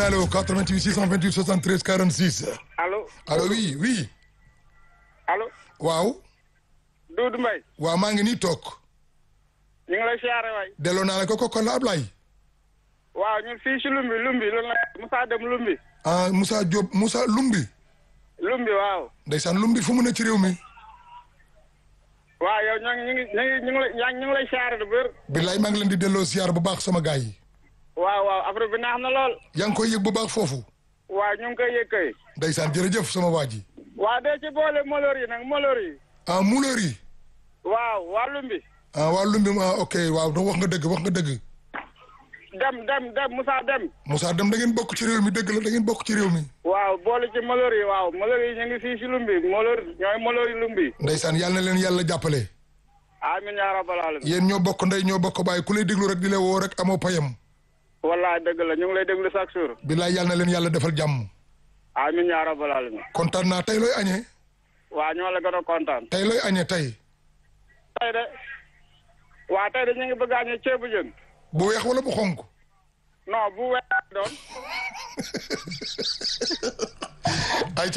allo 88 628 73 46. allo allo oui oui. allo waaw. Doudou Mbaye waaw maa ngi nii toog. ñu ngi lay siyaare waay delloo naa la ko ko kon la Ablaye. waaw ñun fii si Lumbi Lumbi loolu la Moussa Dem Lumbi ah Moussa Diop Moussa Lumbi. Lumbi waaw ndeysaan Lumbi fu mu ne ci réew mi. waaw yow ñoo ngi ñu ngi ñu ngi ñu ngi lay yaa ngi ñu ngi lay siyaare du bër billaay maa ngi leen di delloo ziar bu baax sama gaay yi. waaw waaw affaire bi neex na lool yaa ngi koy yëg bu baax foofu. waaw ñu ngi koy yëg kay ndeysaan jërëjëf sama waa ji. waaw dee ci boole molor yi nag molor yi ah Mouleur yi. waaw waa Lumbi ah waa Lumbi ah ok waaw wax nga dëgg wax nga dëgg. dem dem dem Moussa Dem Moussa dem da ngeen bokk ci réew mi dëgg la da ngeen bokk ci réew mi. waaw boole ci molor yi waaw molor yi ñu ngi fii si Lumbi molor ñooy molor yi Lumbi ndeysaan yàlla na leen yàlla jàppale. amin yaa rabbal alamin yéen ñoo bokk ndey ñoo bokk bàyyi ku lay déglu rek di la woo rek amoo payam. wallaay dëgg la ñu ngi lay déglu chaque jour billaay yàlla na leen yàlla defal jàmm. amin yaa rabbal alamin kontaan naa tey looy añee. waaw ñoo la gën a kontaan tey looy añee tey. tey de waaw tey de ñu ngi bëgg a añee ceebu jën bu weex wala bu xonk. non bu weex doon ay